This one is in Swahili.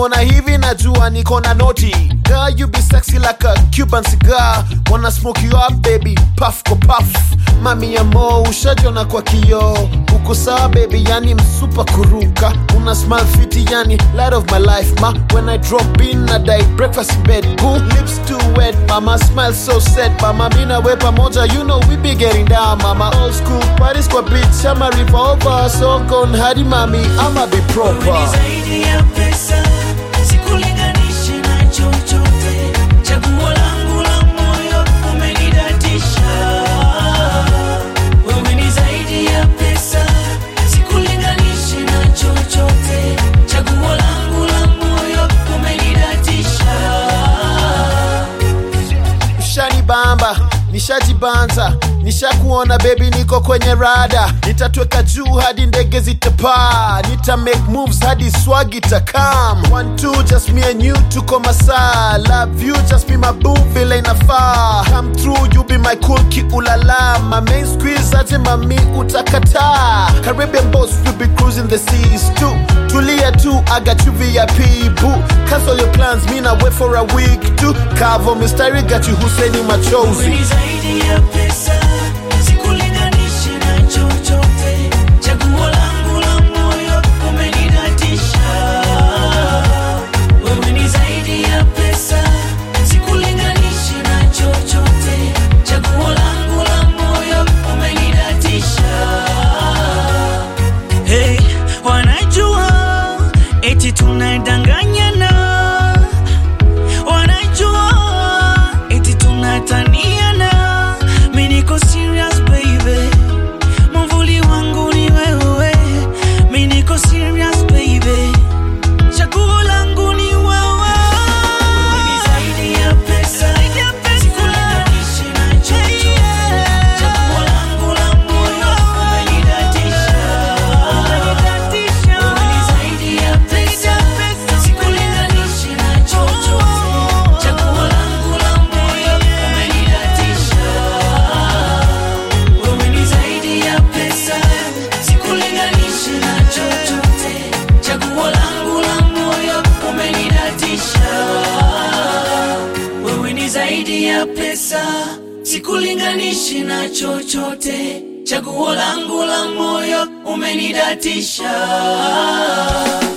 nikikuona hivi najua niko na noti girl you be sexy like a cuban cigar wanna smoke you up baby puff kwa puff mami ya mo ushajona kwa kioo uko sawa baby yani msupa kuruka una smile fiti yani light of my life ma when i drop in na die breakfast in bed boo lips too wet mama smile so set mama mina we pamoja you know we be getting down mama old school parties kwa beach ama river over so gone hadi mami ama be Wewe ni proper zaidi ya pesa, sikulinganishi na chochote. Chaguo langu la moyo, umenidatisha. Wewe ni zaidi ya pesa, sikulinganishi na chochote. Chaguo langu la moyo, umenidatisha. ushanibamba nishajibanza nishakuona bebi niko kwenye rada nitatweka juu hadi ndege zitapaa nita make moves hadi swag itakam one two just me and you tuko masaa love you just be my boo vile inafaa come through you be my cool kiulala my main squeeze aje mami utakataa caribbean boss we be cruising the seas too tulia tu I got you VIP boo cancel your plans me na wait for a week too Kavo mistari got you Hussein Wewe machozi ni zaidi ya pesa, sikulinganishi na chochote. Chaguo langu la moyo, umenidatisha. Wewe ni zaidi ya pesa, sikulinganishi na chochote. Chaguo langu la moyo, umenidatisha. Hey, wanajua eti tunadanganyana, wanajua eti tunataniana. Mi niko serious baby, mwamvuli wangu ni wewe. Mi niko serious baby, chaguo langu ni wewe. Wewe ni zaidi ya pesa, sikulinganishi na chochote. Chaguo langu la moyo, umenidatisha. Wewe ni zaidi ya pesa, sikulinganishi na chochote. Chaguo langu la moyo, umenidatisha. Wewe ni zaidi ya pesa, sikulinganishi na chochote. Chaguo langu la moyo, umenidatisha. Wewe ni zaidi ya pesa, sikulinganishi na chochote. Chaguo langu la moyo, umenidatisha.